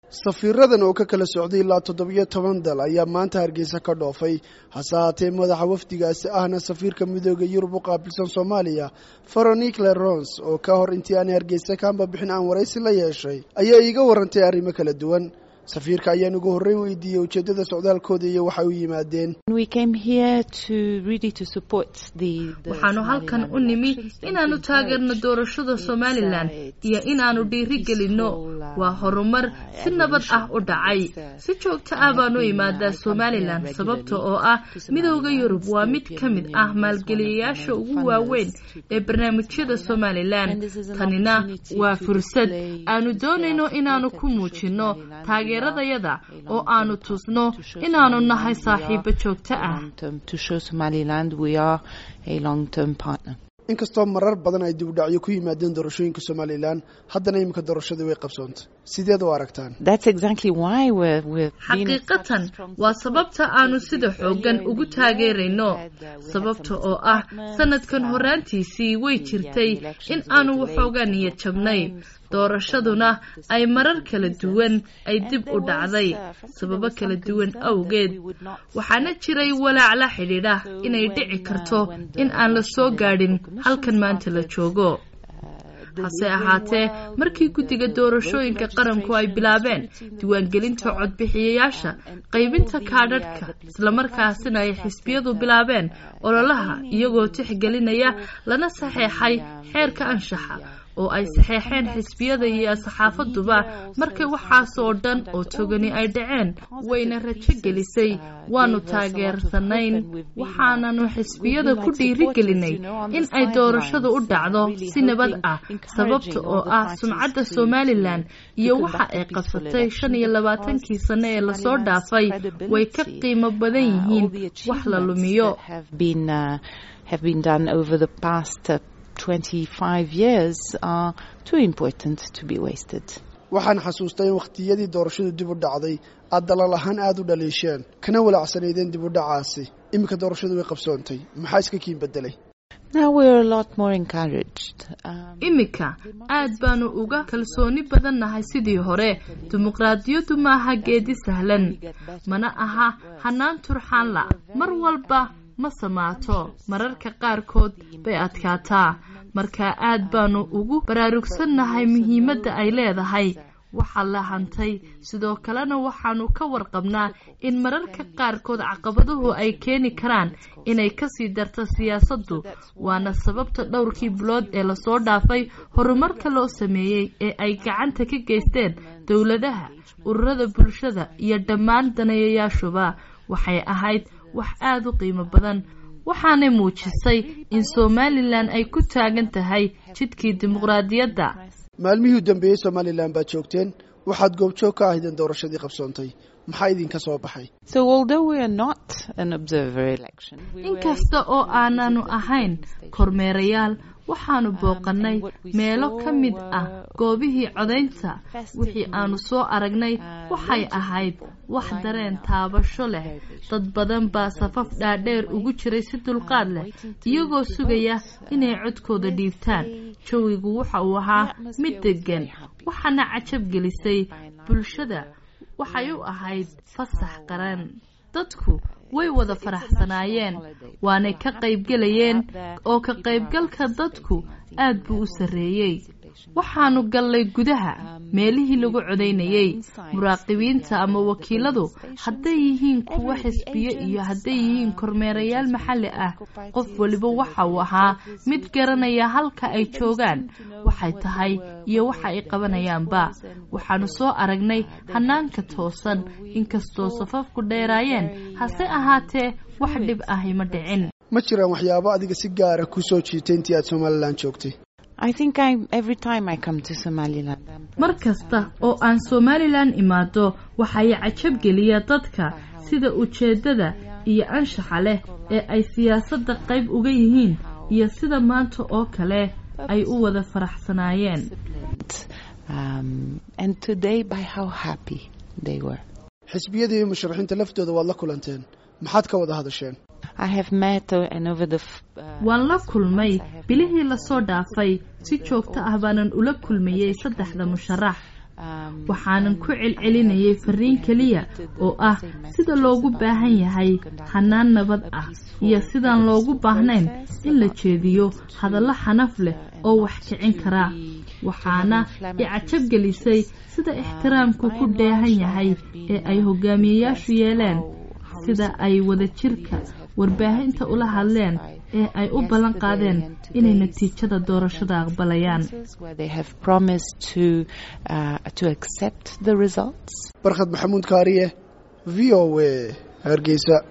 safiiradan oo ka kala socday ilaa toddobiyo toban dal ayaa maanta hargeysa ka dhoofay hase haatee madaxa wafdigaasi ahna safiirka midooda yurub u qaabilsan soomaaliya veronique lerons oo ka hor intii aanay hargeysa kaanba bixin aan waraysi la yeeshay ayaa iiga warantay arrimo kala duwan safiirka ayaan ugu horreyn weydiiyey ujeeddada socdaalkooda iyo waxay u yimaadeen waxaanu halkan u nimi inaannu taageerno doorashada somalilan iyo inaannu dhiiri gelinno waa horumar si nabad ah u dhacay si joogto ah baanu imaadaa somalilan sababta oo ah midooda yurub waa mid ka mid ah maalgeliyayaasha ugu waaweyn ee barnaamijyada somalilan tanina waa fursad aanu doonayno inaannu ku muujinno taageeradayada oo aanu tusno inaannu nahay saaxiibo joogto ah inkastoo marar badan ay dibudhacyo ku yimaadeen doorashooyinka somalilan haddana iminka doorashadii way qabsoontay sideed u aragtaan xaqiiqatan waa sababta aanu sida xooggan ugu taageerayno sababta oo ah sanadkan horaantiisii way jirtay in aanu waxoogaa niyad jabnay doorashaduna ay marar kala duwan ay dib u dhacday sababo kala duwan awgeed waxaana jiray walaac la xidhiidha inay dhici karto in aan la soo gaadhin halkan maanta la joogo hase ahaatee markii guddiga doorashooyinka qaranku ay bilaabeen diiwaangelinta codbixiyayaasha qaybinta kaadhadhka islamarkaasina ay xisbiyadu bilaabeen ololaha iyagoo tixgelinaya lana saxeexay xeerka anshaxa oo ay saxeexeen xisbiyada iyo saxaafaduba markay waxaasoo dhan oo togani ay dhaceen wayna rajo gelisay waanu taageersanayn waxaananu xisbiyada ku dhiiri gelinay in ay doorashadu u dhacdo si nabad ah sababta oo ah sumcadda somalilan iyo waxa ay qabsatay shan iyo labaatankii sano ee lasoo dhaafay way ka qiimo badan yihiin wax la lumiyo waxaan xasuustay in wakhtiyadii doorashadu dib u dhacday aad dalal ahaan aada u dhaliisheen kana walaacsanaydeen dib u dhacaasi iminka doorashadu way qabsoontay maxaa iska kiin bedelay iminka aad baanu uga kalsooni badannahay sidii hore dimuqraadiyaddu maaha geedi sahlan mana aha hanaan turxaanla mar walba ma samaato mararka qaarkood bay adkaataa markaa aad baanu ugu baraarugsannahay muhiimadda ay leedahay waxaa la hantay sidoo kalena waxaanu ka warqabnaa in mararka qaarkood caqabaduhu ay keeni karaan inay kasii darto siyaasaddu waana sababta dhowrkii bilood ee lasoo dhaafay horumarka loo sameeyey ee ay gacanta ka geysteen dowladaha ururada bulshada iyo dhammaan daneeyayaashuba waxay ahayd wax aada u qiimo badan waxaanay muujisay in somalilan ay ku taagan tahay jidkii dimuqraadiyadda maalmihii u dambeeyey somalilan baad joogteen waxaad goobjoog ka ahaydeen doorashadii qabsoontay maxaa idinka soo baxay inkasta oo aananu ahayn kormeerayaal waxaanu booqannay meelo ka mid ah goobihii codaynta wixii aanu soo aragnay waxay ahayd wax dareen taabasho leh dad badan baa safaf dhaadheer ugu jiray si dulqaad leh iyagoo sugaya inay codkooda dhiibtaan jawigu waxa uu ahaa mid deggan waxaana cajab gelisay bulshada waxay u ahayd fasax qaran dadku way wada faraxsanaayeen waanay ka qaybgelayeen oo ka qaybgalka dadku aad buu u sarreeyey waxaanu gallay gudaha meelihii lagu codaynayey muraaqibiinta ama wakiiladu hadday yihiin kuwo xisbiyo iyo hadday yihiin kormeerayaal maxalli ah qof waliba waxa uu ahaa mid garanaya halka ay joogaan waxay tahay iyo waxa ay qabanayaanba waxaanu soo aragnay hanaanka toosan inkastoo safafku dheeraayeen hase ahaatee wax dhib ahi ma dhicin ma jiraan waxyaabo adiga si gaara ku soo jiitay intii aad somalilan joogtay mar kasta oo aan somalilan imaado waxay cajab geliya dadka sida ujeeddada iyo anshaxa leh ee ay siyaasadda qayb uga yihiin iyo sida maanta oo kale ay u wada faraxsanaayeen xisbiyada iyo musharaxiinta laftooda waad la kulanteen maxaad ka wada hadasheen waan la kulmay bilihii lasoo dhaafay si joogto ah baanan ula kulmayey saddexda musharax waxaanan ku celcelinayay fariin keliya oo ah sida loogu baahan yahay hanaan nabad ah iyo sidaan loogu baahnayn in la jeediyo hadallo xanaf leh oo wax kicin kara waxaana i cajab gelisay sida ixtiraamku ku dheehan yahay ee ay hogaamiyeyaashu yeeleen sida ay wadajirka warbaahinta ula hadleen ee ay u ballan qaadeen inay natiijada doorashada aqbalayaan barkhad maxamuud kaariye v o a hargeysa